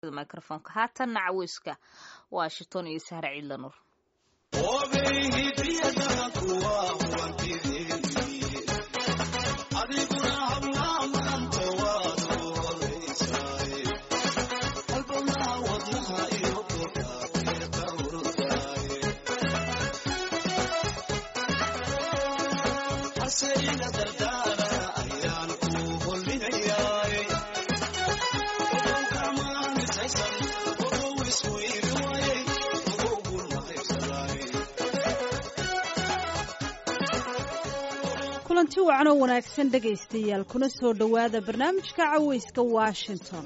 microfonka haatanna caweyska washington iyo sahre ciidla nuur kulanti wacanoo wanaagsan dhegaystayaal kuna soo dhowaada barnaamijka caweyska washington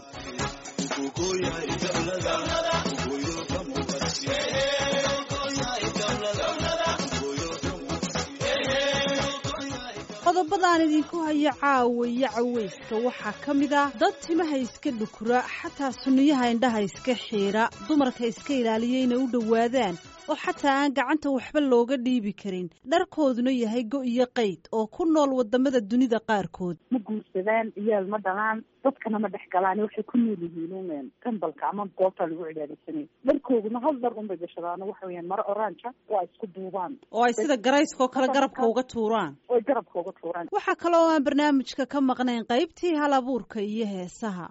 qodobadaan idinku hayo caawa iyo caweyska waxaa ka mid ah dad timaha iska dhukura xataa sunniyaha indhaha iska xiira dumarka iska ilaaliya inay u dhowaadaan oo xataa aan gacanta waxba looga dhiibi karin dharkooduna yahay go iyo qayd oo ku nool wadamada dunida qaarkood ma guursadaan iyaal ma dhalaan dadkana ma dhex galaan waxay ku nool yihiin tembalka ama goobta lagu cibaadaysanay dharkooduna hal dhar unbay gashadaan waxa weyaan maro oranja waa isku duubaan oo ay sida garayskoo kale garabka uga tuuraan oy garabka uga tuuraan waxaa kale oo aan barnaamijka ka maqnayn qaybtii hal abuurka iyo heesaha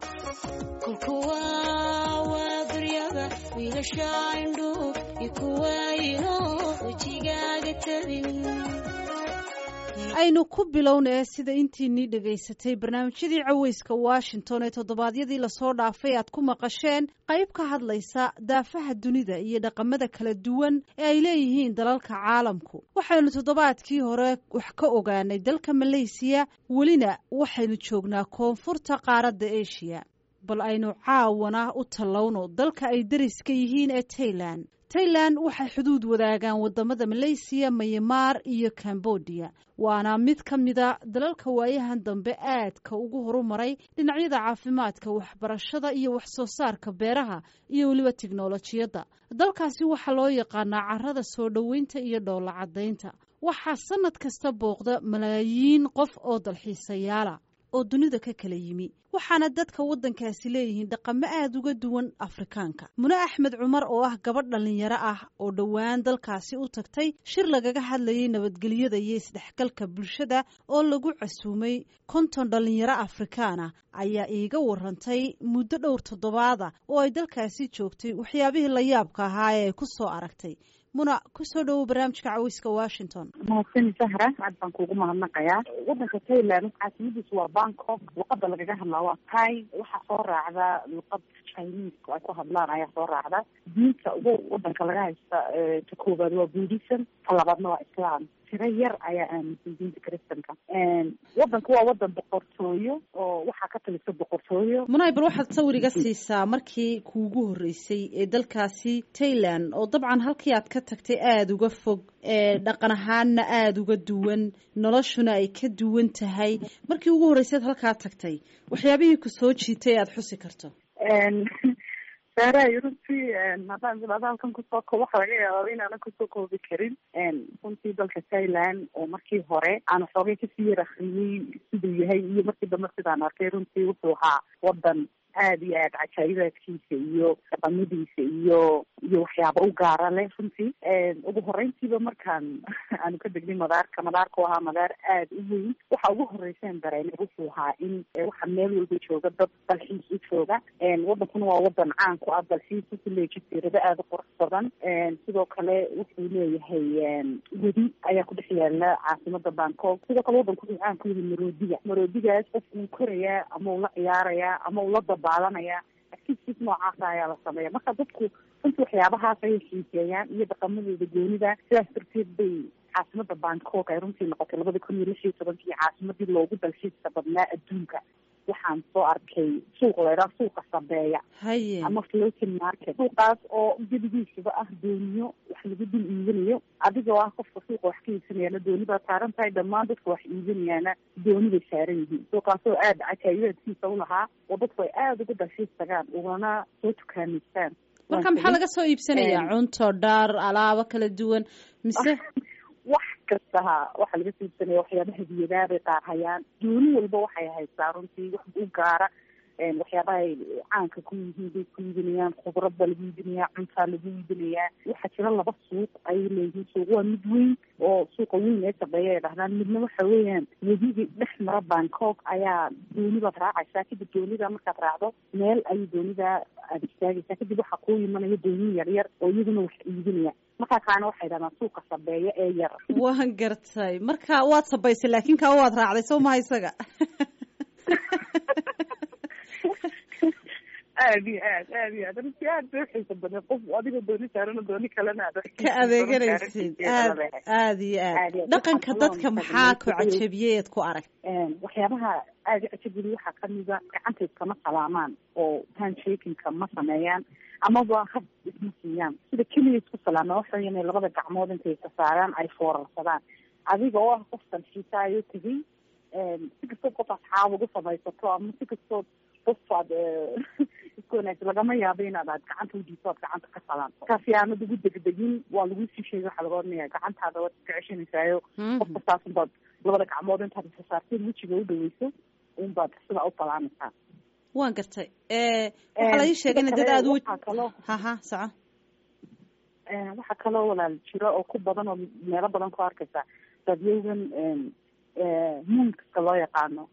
aynu ku bilownee sida intiinii dhegaysatay barnaamijyadii caweyska washington ee toddobaadyadii lasoo dhaafay aad ku maqasheen qayb ka hadlaysa daafaha dunida iyo dhaqamada kala duwan ee ay leeyihiin dalalka caalamku waxaynu toddobaadkii hore wax ka ogaanay dalka maleysiya welina waxaynu joognaa koonfurta qaaradda eshiya bal aynu caawana u tallowno dalka ay dariska yihiin ee tailan tailan waxay xuduud wadaagaan wadamada maleysiya mayamaar iyo cambodia waana mid ka mida dalalka waayahan dambe aadka ugu horumaray dhinacyada caafimaadka waxbarashada iyo wax soo saarka beeraha iyo weliba tiknolojiyadda dalkaasi waxaa loo yaqaanaa carada soo dhoweynta iyo dhoolla caddaynta waxaa sanad kasta booqda malaayiin qof oo dalxiisayaala oo dunida ka kala yimi waxaana dadka waddankaasi leeyihiin dhaqamo aada uga duwan afrikaanka mune axmed cumar oo ah gabadh dhallinyaro ah oo dhowaan dalkaasi u tagtay shir lagaga hadlayay nabadgelyada iyo isdhexgalka bulshada oo lagu casuumay konton dhallinyaro afrikaana ayaa iiga warantay muddo dhowr toddobaada oo ay dalkaasi joogtay waxyaabihii la yaabka ahaa ee ay ku soo aragtay muna kusoo dhowow barnaamijka caweyska washington mahadsani sahra aad baan kuugu mahadnaqayaa wadanka thailand caasimadiisu waa bangkok luqada lagaga hadlaa waa tai waxaa soo raacda luqad chinese ay ku hadlaan ayaa soo raacda diinta ugu wadanka laga haysta ta koobaad waa buddhism ta labaadna waa islam tiro yar ayaa aaminsan diinta christanka wadanka waa wadan boqortooyo oo waxaa ka talisa boqortooyo munay bal waxaad sawir iga siisaa markii kuugu horreysay ee dalkaasi tailand oo dabcan halkii aad ka tagtay aada uga fog ee dhaqan ahaanna aada uga duwan noloshuna ay ka duwan tahay markii ugu horreysay ad halkaa tagtay waxyaabihii ku soo jiitay aada xusi karto saarayo runtii haddaan bilaado halkan kusoo ko waxa laga yaaba inaanan kusoo koobi karin runtii dalka thailand oo markii hore aan xoogay kasii yar akriyey siduu yahay iyo markii dambe sidaan arkay runtii wuxuu ahaa wadan aada iyo aada cajaayibaadkiisa iyo dhaqamadiisa iyo iyo waxyaaba u gaara leh runtii ugu horeyntiiba markaan aanu ka degnay madaarka madaarka u ahaa madaar aada u weyn waxa ugu horeysaan dareemay wuxuu ahaa in waxa meel walba jooga dad dalxiis u jooga wadankuna waa wadan caan ku ah dalxiis wuxuu leeyahy jasiirado aada u qurux badan sidoo kale wuxuu leeyahay wedi ayaa ku dhex yaala caasimada bangkok sidoo kale wadanku wuxuu caan ku yahay maroodiga maroodigaas qof uu korayaa ama uu la ciyaarayaa ama uu la dabaalanaya activities noocaasa ayaa la sameeya marka dadku runtii waxyaabahaas ayay xiiseeyaan iyo dhaqamadooda goonida sidaas darteed bay caasimada bangkok ay runtii noqotay labada kun iyo lix iyo tobankii caasimadii loogu dalxiiska badnaa adduunka waxaan soo arkay suuq leeraa suuqa sabeeya haye ama floating market suuqaas oo gebigiisaba ah dooniyo wax lagu dul iibinayo adigoo ah qofka suuqa wax ka iibsanayaana dooni baa saaran tahay dhammaan dadka wax iibinayaana dooni bay saaran yihiin suuqaas oo aada cajaayibaadkiisa u lahaa oo dadku ay aada uga dalxiis tagaan ugana soo tukaamaystaan marka maxaa laga soo iibsanayaa cunto dhaar alaabo kala duwan mise wax kasta ha waxaa laga siibsanaya waxyaaba hadiyadaabay qaar hayaan dooni walba waxay haysaa runtii wax u gaara waxyaabaha ay caanka ku yihiin bay ku iibinayaan khudrad baa lagu iibinayaa cuntaa lagu iibinayaa waxaa jira laba suuq ayay leeyihiin suuq waa mid weyn oo suuqa weyn ee sabeeya ay dhahdaan midna waxa weeyaan wedigii dhex mara bangkok ayaa dooni baad raacaysaa kadib doonida markaad raacdo meel ayay doonida aada istaagaysaa kadib waxaa kuu imanaya dooni yar yar oo iyaguna wax iibinaya markaa kaana waxay dhahdaan suuqa sabeeya ee yar waan gartay marka waad sabaysay laakin kaa waad raacday soo maha isaga aad iyo aad aad iyo aad runtii aad bay uxiisa badan qof adigoo dooni saarana dooni kalena aad ka adeeganaysid aad aad iyo aad dhaqanka dadka maxaa ku cajabiyey eed ku arag waxyaabaha aada cajabiyey waxaa kamida gacanta iskama salaamaan oo handshakinka ma sameeyaan amaba hab isma siiyaan sida keliya isku salaamaan waxa weya inay labada gacmood intay isa saaraan ay foorarsadaan adiga oo ah qofkan xiisaayo tegay si kastood qof asxaab ugu samaysato ama si kastood qof aad isku wanaagsan lagama yaabo inaad aad gacanta udiiso aad gacanta ka salaanto markaasi aanad ugu degdegin waa lagu sii sheegay waxaa laga odhanaya gacantaada waad iska ceshanaysayo qofka saas unbaad labada gacmood intaad isa saarteen wejiga u dhaweyso unbaad sidaa u salaamaysaa waan gartay waxaa la ii sheegay ina dad aada u kaloo haha soco waxaa kaloo walaal jiro oo ku badan oo meelo badan ku arkaysa dadyagan muunkaska loo yaqaano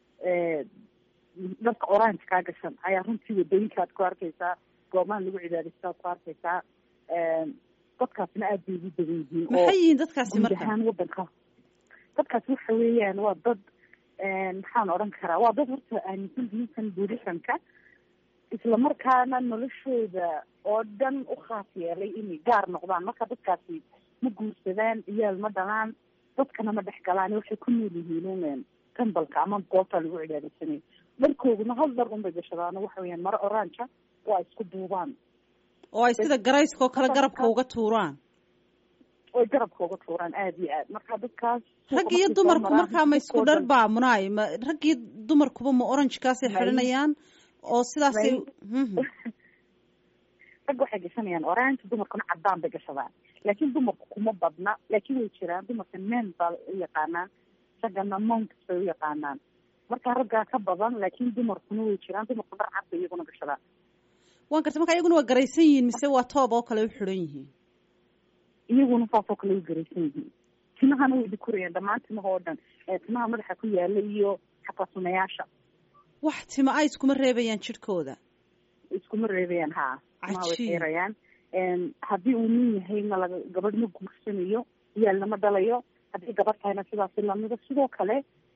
dharka orange kaa gashan ayaa runtii wadooyinkaad ku arkaysaa goobahan lagu cibaadaystaad ku arkaysaa dadkaasna aad bay ugu badan yihiin maxay yihiin dadkaasi guud marka ahaan wadanka dadkaas waxa weeyaan waa dad maxaan odhan karaa waa dad horta aaminsan diintan buddhismka islamarkaana noloshooda oo dhan u khaas yeelay inay gaar noqdaan marka dadkaasi ma guursadaan iyaal ma dhalaan dadkana ma dhex galaan waxay ku nool yihiin un tembalka ama goobta lagu cibaadaysanayo dharkooduna hal dhar unbay gashadaano waxa weeyaan maro oranja oo ay isku duubaan oo ay sida garayska oo kale garabka uga tuuraan oy garabka uga tuuraan aada iyo aad marka dadkaas rag iyo dumarku markaa ma isku dhar baa munaay ma rag iyo dumarkuba ma orangekaasay xidhanayaan oo sidaasay rag waxay gashanayaan orange dumarkuna cadaan bay gashadaan laakiin dumarku kuma badna laakiin way jiraan dumarka men baa u yaqaanaan raggana monks bay u yaqaanaan marka raggaa ka badan laakiin dumarkuna way jiraan dumarku dhar cad bay iyaguna gashadaan waan gartay marka iyaguna waa garaysan yihiin mise waa toob oo kale u xidhan yihiin iyaguna saasoo kale u garaysan yihiin timahana way dhikurayaan dhammaan timaha oo dhan timaha madaxa ku yaala iyo xataa sunayaasha wax tima ay iskuma reebayaan jidhkooda iskuma reebayaan ha timaha way Cajiib. xeerayaan haddii uu nin yahay ma laga gabadh ma guursanayo iyaalna ma dhalayo haddii gabadh tahayna sidaasi lamida sidoo kale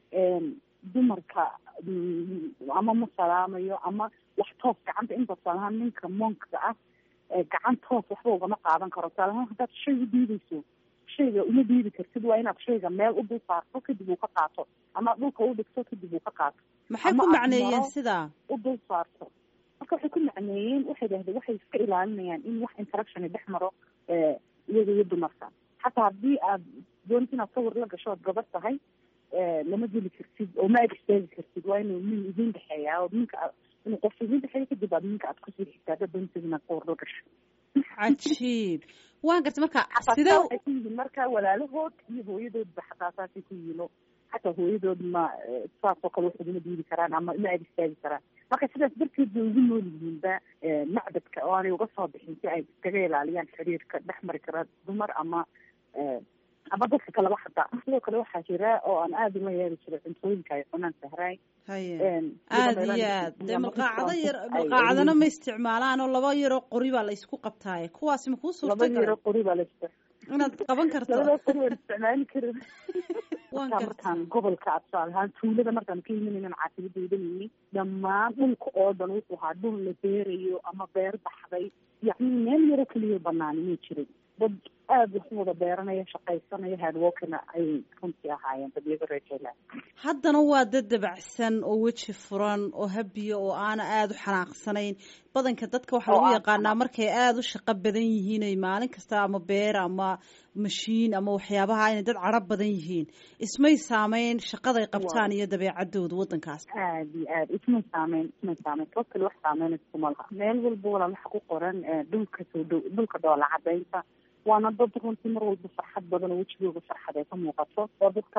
dumarka mm, ama ma salaamayo ama wax toos gacanta inta salahaan ninka monkka ah ee gacan toos waxba ugama qaadan karo tusaalahaan haddaad shay u dhiibayso shayga uma dhiibi kartid waa inaad shayga meel u dul saarto kadib uu ka qaato ama dhulka u dhigto kadib uu ka qaato maxay Ama ku aad macneeyeen maro- sidaa u dul saarto marka waxay ku macneeyeen waxay dhahdeen waxay iska ilaalinayaan in wax interaction dhex maro eh, iyaga iyo dumarka xataa haddii aad doonid inaad sawir la gasho ood gabadh tahay eh, lama geli kartid oo ma ag istaagi kartid waa inuu nin idin dhexeeyaa oo ninka aad- inuu qof idin dhexeeyo kadib aad ninka aad kusii xigtaa haddaad doonid inaad sawir la gasho cajiib waan gartay marka xataa sidee saa waxay ku yihiin marka walaalahood iyo hooyadoodba xataa saasay ku yihiin oo xataa hooyadood ma eh, saasoo kale wax uguma dhiibi karaan ama ma ag istaagi karaan marka sidaas darteed bay ugu nool yihiinba eh, macbadka oo aanay uga soo bixin si ay iskaga ilaaliyaan xiriirka dhex mari kara dumar ama eh, ama dadka kaleba xataa sidoo kale waxaa jira oo aan aada uma yeeli jiray cuntooyinka ay cunaan sahraay haye Een, aada sida iyo meelaha aad dee ama malqaacado yar ay- malqaacadana ma isticmaalaan oo laba yaroo qori baa la isku qabtaaye kuwaasi ma kuu laba suurta yaro galay qori baa la istic inaad qaban karto labada qori waan isticmaali karin waan markaa gartay markaan gobolka tusaale ahaan tuulada markaan ka imanaynan caasimadda idanayni dhammaan dhulka oo dhan wuxuu ahaa dhul la beerayo ama beer baxday yacni meel yaro keliya banaani may jirin dad aada wax u wada beeranaya shaqaysanaya hardworkina ayay runtii ahaayeen dad iyaga reer jaylaan haddana waa dad dabacsan oo weji furan oo habiya oo aana aada u xanaaqsanayn badanka dadka waxaa Oo lagu aan yaqaanaa markay aada u shaqo badan yihiin ay maalin kasta ama beer ama mashiin ama waxyaabaha inay dad cadro badan yihiin ismay saameyn shaqaday qabtaan iyo dabeecadooda waddankaas aada iyo aada ismay saameyn ismay saameyn kuwa kale wax saameyn iskuma laha meel walba walaa waxa ku qoran eh, dhulka soo dhow dhulka dhoola cadaynta waana dad runtii mar walba farxad badan oo wejigooga farxad ay ka muuqato oo dadka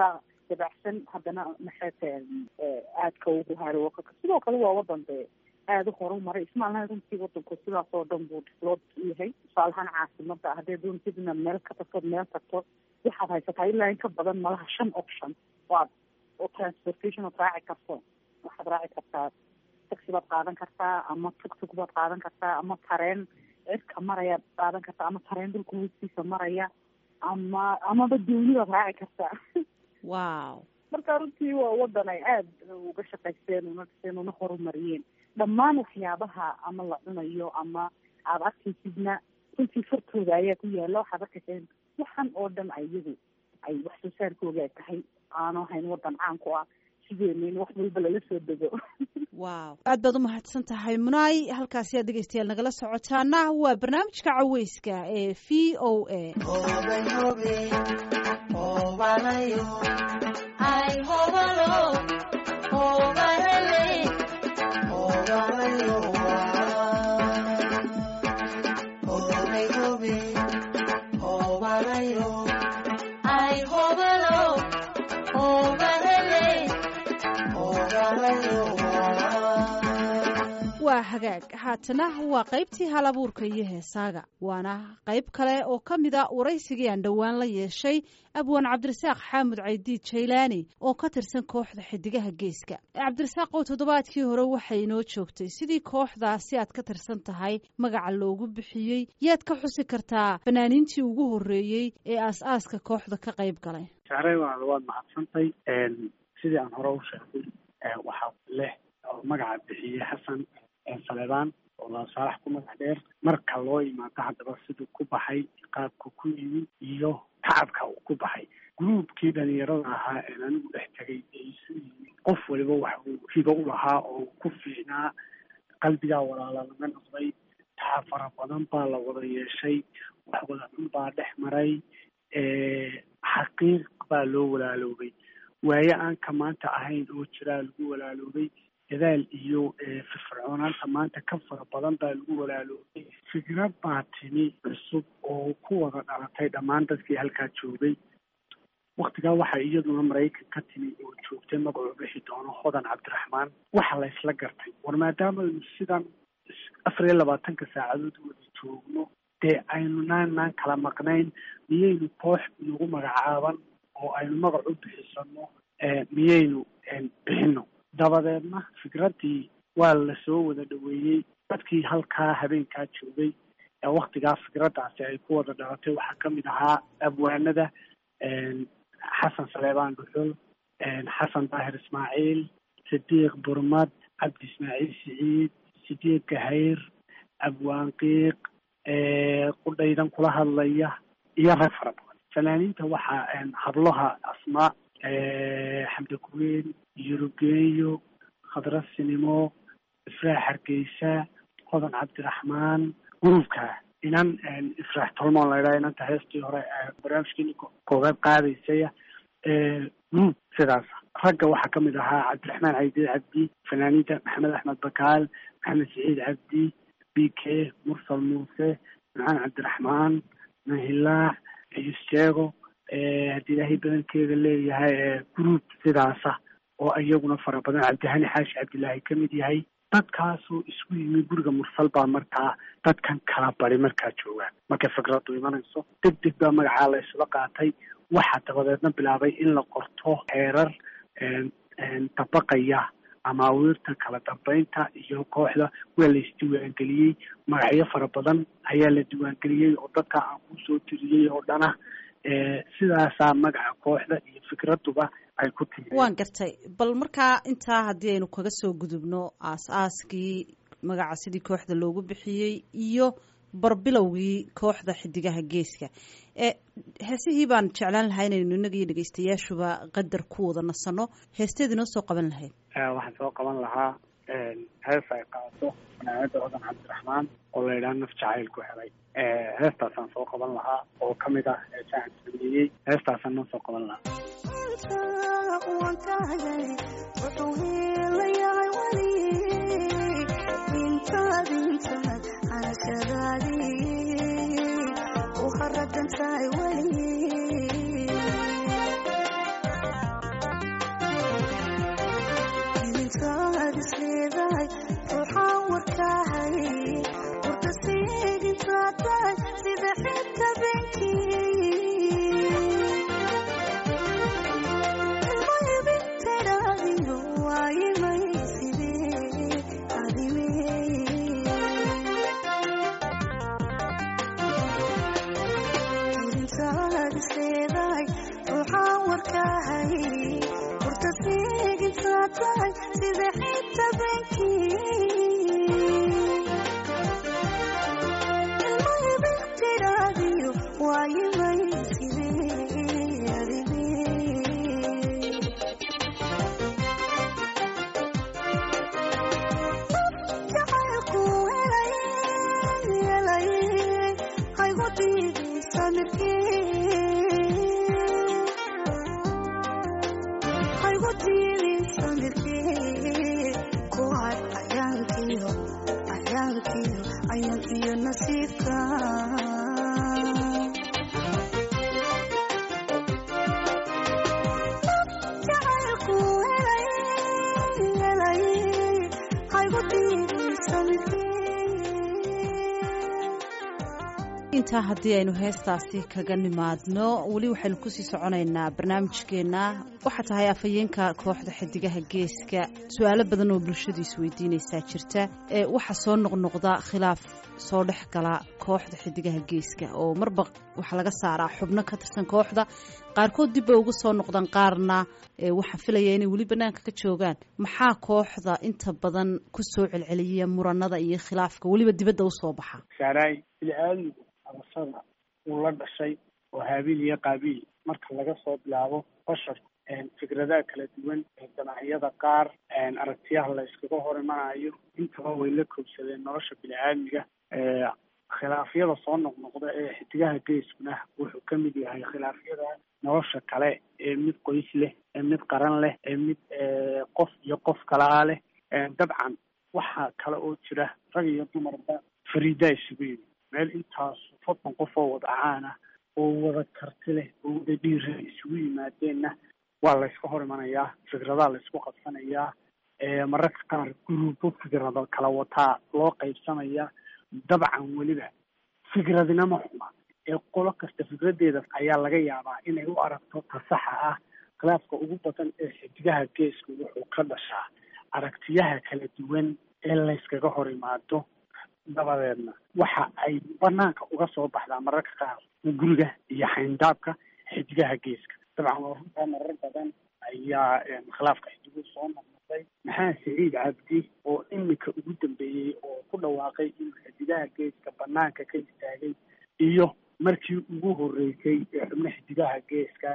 dabacsan haddana maxayta aadka ugu haro sidoo kale waa wadan dee aada u horumaray ismaalna runtii wadanku sidaas oo dhan buu diflood u yahay tusaalahaan caasimada haddee doontid inaad meel ka tagto meel tagto waxaad haysataa ilaa in ka badan malaha shan option waad oo transportation ood raaci karto waxaad raaci kartaa taxi baad qaadan kartaa ama tugtug baad qaadan kartaa ama tareen cirka marayaad qaadan kartaa ama tareen dhulka hoostiisa maraya ama amaba dooni baad raaci kartaa wow marka runtii waa wadan ay aada uga shaqaysteen una dhiseen una horumariyeen dhammaan waxyaabaha ama la cunayo ama aada arkaysidna runtii fartooda ayaa ku yaala waxaad arkayseen waxan oo dhan iyagu ay wax soo saarkooga ay tahay aanu ahayn wadan caan ku ah sideena in wax walba lala soo dego wow aad baad umahadsan tahay munaay halkaasi aad dhegeystayaal nagala socotaana waa barnaamijka caweyska ee v o a waa hagaag haatana waa qaybtii hal abuurka iyo heesaaga waana qayb kale oo ka mid a waraysigii aan dhowaan la yeeshay abwaan cabdirasaaq xaamud caydiid jaylaani oo ka tirsan kooxda xidigaha geeska cabdirasaaq oo toddobaadkii hore waxay inoo joogtay sidii kooxdaasi aad ka tirsan tahay magaca loogu bixiyey yaad ka xusi kartaa fanaaniintii ugu horreeyey ee aas-aaska kooxda ka qayb galay saaray waad waad mahadsantay sidii aan hore u sheegay waxaa leh oo magaca bixiyey xasan saleebaan oo laasaalax ku magac dheer marka loo imaado haddaba siduu ku baxay qaabka ku yimid iyo tacabka uu ku baxay gruubkii dhalinyarada ahaa een anigu dhex tegay ee isu yimid qof waliba wax uu hibo u lahaa oo ku fiicnaa qalbigaa walaala laga noqday tacab fara badan baa la wada yeeshay wax wada cun baa dhex maray xaqiiq baa loo walaaloobay waaye aan ka maanta ahayn oo jiraa lagu walaaloobay dadaal iyo firfircoonaanta maanta ka fara badan baa lagu walaaloobay fikrad baa timi cusub oo ku wada dhalatay dhammaan dadkii halkaa joogay waktigaa waxaa iyaduna maraykan ka timi oo joogtay magacuu bixi doono hodan cabdiraxmaan waxa la isla gartay war maadaamaaynu sidan afar iyo labaatanka saacadood wada joogno dee aynu naannaan kala maqnayn miyaynu koox inagu magacaaban oo aynu magac u bixisano miyaynu bixino dabadeedna fikraddii waa la soo wada dhaweeyey dadkii halkaa habeenkaa joogay ee waktigaa fikraddaasi ay ku wada dhalatay waxaa ka mid ahaa abwaanada xasan saleebaan dhuxul xasan daahir ismaaciil sidiiq burmad cabdi ismaaciil siciid sidiiq gahayr abwaan qiiq qudhaydan kula hadlaya iyo rag fara badan fanaaniinta waxaa hablaha asmaa xamdi kuween yurugeeyo khadra sinimo ifraax hargeysa hodan cabdiraxmaan gruubka inan ifraax tolmoon la ydhaha inanta heestii hore barnaamijkeeni koobaad qaadaysaya gruub sidaas ragga waxaa ka mid ahaa cabdiraxmaan caydiid cabdi fanaaniinta maxamed axmed bakaal maxamed siciid cabdi b k mursal muuse macaan cabdiraxmaan mahilaax isjeego haddii ilaahay badankeeda leeyahay gruub sidaasa oo iyaguna fara badan cabdihani xaashi cabdilaahi ka mid yahay dadkaasoo isku yimi guriga mursal baa markaa dadkan kala bari markaa joogaan markay fikraddu imanayso deg deg baa magacaa la isla qaatay waxaa dabadeedna bilaabay in la qorto heerar dabaqaya amaawiirta kala dambeynta iyo kooxda waa la isdiiwaangeliyey magacyo fara badan ayaa la diiwaangeliyey oo dadka aan kusoo tiriyey oo dhana sidaasaa magaca kooxda iyo fikradduba ay ku timi waan gartay bal markaa intaa haddii aynu kaga soo gudubno aas-aaskii magaca sidii kooxda loogu bixiyey iyo barbilowgii kooxda xidigaha geeska heesihii baan jeclaan lahaa inaynu inaga iyo dhegeystayaashuba qadar ku wada nasano heesteed inoo soo qaban lahayd waxaan soo qaban lahaa hees ay qaadato fanaanada hodan cabdiraxmaan oo la yidhaha naf jacayl ku helay heestaasaan soo qaban lahaa oo ka mid ah heesahan sameeyey heestaasaan noo soo qaban lahaa intaa haddii aynu heestaasi kaga nimaadno weli waxaynu kusii soconaynaa barnaamijkeenna waxaa tahay afhayeenka kooxda xidigaha geeska su-aalo badan oo bulshadu isweydiinaysaa jirta ee waxaa soo noqnoqda khilaaf soo dhex gala kooxda xidigaha geeska oo marba waxaa laga saaraa xubno ka tirsan kooxda qaarkood dib bay uga soo noqdaan qaarna waxaa filaya inay weli banaanka ka joogaan maxaa kooxda inta badan ku soo celceliya muranada iyo khilaafka weliba dibadda usoo baxa abasada uu la dhashay oo haabiil iyo qaabiil marka laga soo bilaabo bashar fikradaha kala duwan jamaaciyada qaar aragtiyaha la iskaga hor imanayo intaba way la koobsadeen nolosha bini-aadmiga khilaafyada soo noqnoqda ee xidigaha geeskuna wuxuu ka mid yahay khilaafyada nolosha kale ee mid qoys leh ee mid qaran leh ee mid qof iyo qof kalaa leh dabcan waxaa kale oo jira rag iyo dumarba fariidaa isugu yimi meel intaas soddon qof oo wada caan ah oo wada karti leh oo wada dhiira isugu yimaadeenna waa layska hor imanayaa fikradaha laysku qabsanayaa mararka qaar guruubo fikrado kala wataa loo qaybsamaya dabcan weliba fikradinama xuma ee qolo kasta fikradeeda ayaa laga yaabaa inay u aragto ta saxa ah khilaafka ugu badan ee xidigaha geesku wuxuu ka dhashaa aragtiyaha kala duwan ee layskaga hor imaado dabadeedna waxa ay banaanka uga soo baxdaa mararka qaar guriga iyo xayndaabka xidigaha geeska dabcan waa runtaa marar badan ayaa khilaafka xidigu soo noqnoqday maxaa siciid cabdi oo iminka ugu dambeeyey oo ku dhawaaqay inuu xidigaha geeska banaanka ka istaagay iyo markii ugu horeysay ee xubno xidigaha geeska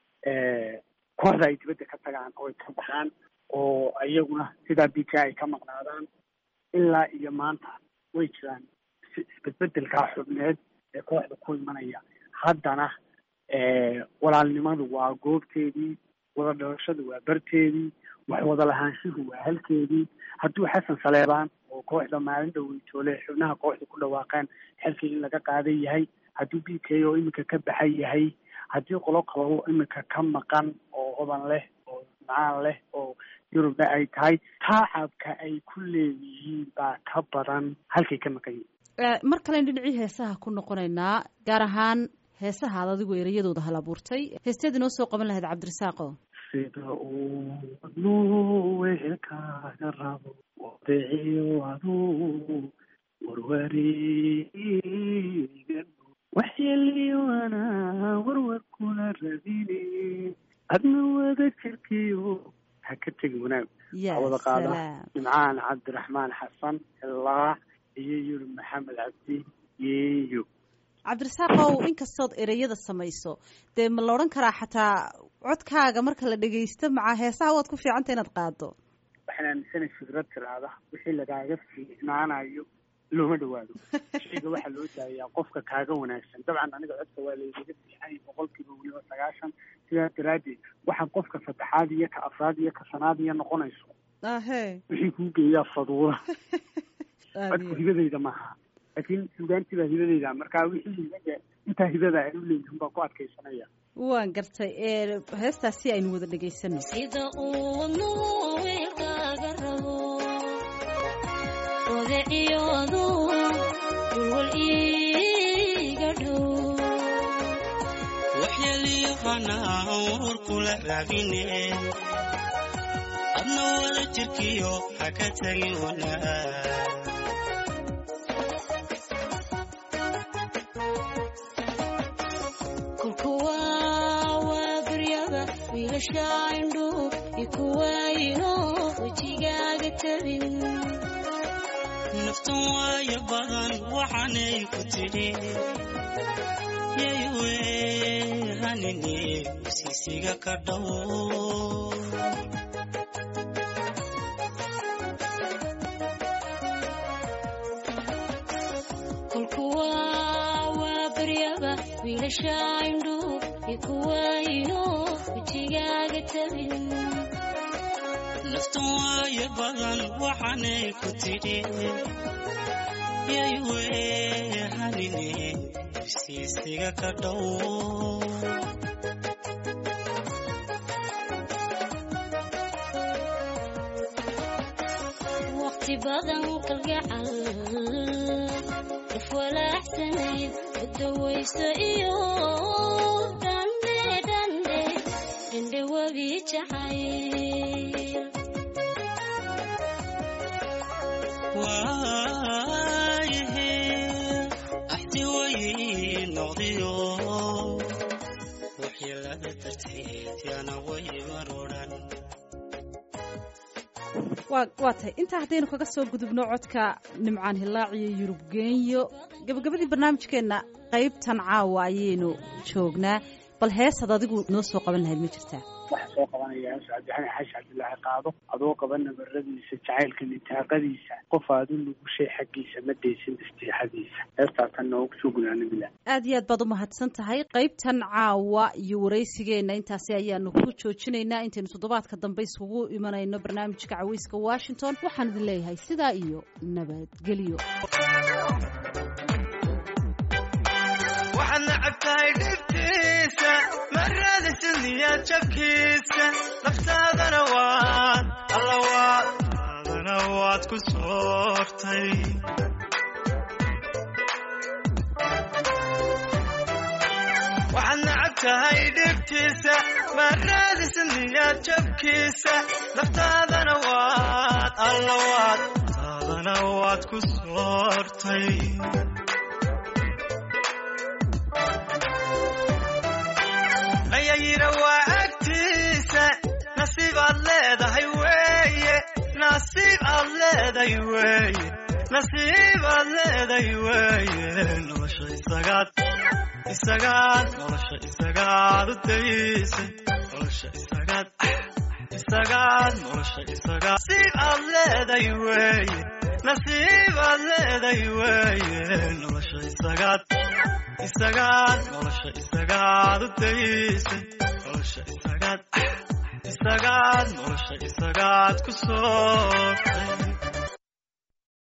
kooxda ay dibadda ka tagaan oo ay ka baxaan oo iyaguna sidaa b k ay ka maqnaadaan ilaa iyo maanta way jiraan isbedbedelkaa xubneed ee kooxda ku imanaya haddana walaalnimadu waa goobteedii wada dhalashadu waa barteedii wax wada lahaanshuhu waa halkeedii hadduu xasan saleebaan oo kooxda maalin dhaweytoole xubnaha kooxda ku dhawaaqeen xilkii in laga qaadan yahay hadduu b k oo iminka ka baxan yahay haddii qolo kaloo iminka ka maqan oo hodan leh oo macaan leh oo yurubna ay tahay taacabka ay ku leeyihiin baa ka badan halkay ka maqan yihiin mar kalen dhinacii heesaha ku noqonaynaa gaar ahaan heesaha ad adigu ereyadooda hal abuurtay heesteed inoo soo qaban lahayd cabdirasaaqo sida uu wadnuu wehelkaaga rabo wadeeciyo aduu warwareega waxyeeliyoana warwar kula rabine adna wada jirkiyo ha ka tegi wanaag waxaa wada qaada nimcaan cabdiraxmaan xasan ilaa iyo yuri maxamed cabdi yeeyo cabdirasaaqow inkastood ereyada samayso dee ma la odhan karaa xataa codkaaga marka la dhegaysto macaa heesaha waad ku fiicanta inaad qaado waxaan aaminsanay fikrad tiraada wixii lagaaga fiicnaanayo looma dhawaado shayga waxaa loo daayaa qofka kaaga wanaagsan dabcan aniga codka waa laygaga fiixay boqolkiiba weliba sagaashan sidaas daraaddeed waxaa qofka saddexaad iyo ka afraad iyo ka shanaad iyo noqonayso ahe wixii kuu geeyaa faduula codku hibadayda maaha laakiin sugaantii baa hibadayda markaa wixii hibaga intaa hibada aan u leeyihin baa ku adkaysanaya waan gartay heestaasi aynu wada dhegaysano sida uu wadnuhu weelkaaga rabo odeciyoodu dulwal iiga dhow waxyeeliyahana war kula raabine adna wada jirkiyo ha ka tagin wanaag kulkuwa waa baryaba wiilasha indhu ikuwaayo wejigaaga tabin naftan waayo badan waxaanay ku tidhi yaywe hanini siisiga ka dhow kulkuwa waa baryaba wiilasha indhu ikuwayno wejigaaga tabin naftu waayo badan waxaanay ku tidhi yay weehanine ifsiisiga ka dhow waqti badan kalgacal ifwalaaxsanayd udawayso iyo dhandhe dhandhe dhandhe webi jacayl waayahe axdi way noqdiyo waxyeelada darteed yaana way marodhan waa waa tahay intaa haddaynu kaga soo gudubno codka nimcaan hilaac iyo yurub geenyo gabagabadii barnaamijkeenna qaybtan caawa ayaynu joognaa bal heesad adigu noo soo qaban lahayd ma jirtaa waxaa soo qabanaya hees cabdixani xaashi cabdilaahi qaado adoo qaba nabaradiisa jacaylka nitaaqadiisa qof aad u nugushay xaggiisa ma deysin istiixadiisa heestaasan noogu soo gunaanamila aad iyo aad baad u mahadsan tahay qaybtan caawa iyo waraysigeenna intaasi ayaanu ku joojinaynaa intaynu toddobaadka dambe isugu imanayno barnaamijka caweyska washington waxaan idin leeyahay sidaa iyo nabadgelyo waxaad nacab tahay dhibtiisa maradiisa niyad jabkiisa naftaadana waad alla waad taadana waad ku soortay waxaad nacab tahay dhibtiisa maradiisa niyad jabkiisa naftaadana waad alla waad taadana waad ku soortay ayayina waa agtiisa nasiib aad leedahay weeye nasiib aad leedahay weeye nasiib aad leedahay weeye nolosha isagaad isagaad nolosha isagaad u daysay nolosha isagaad isagaad nolosha isagaad nasiib aad leedahay weeye nasiib aad leedahay weeye nolosha isagaad isagaad nolosha isagaad u daysay nolosha isagaad isagaad nolosha isagaad ku soortay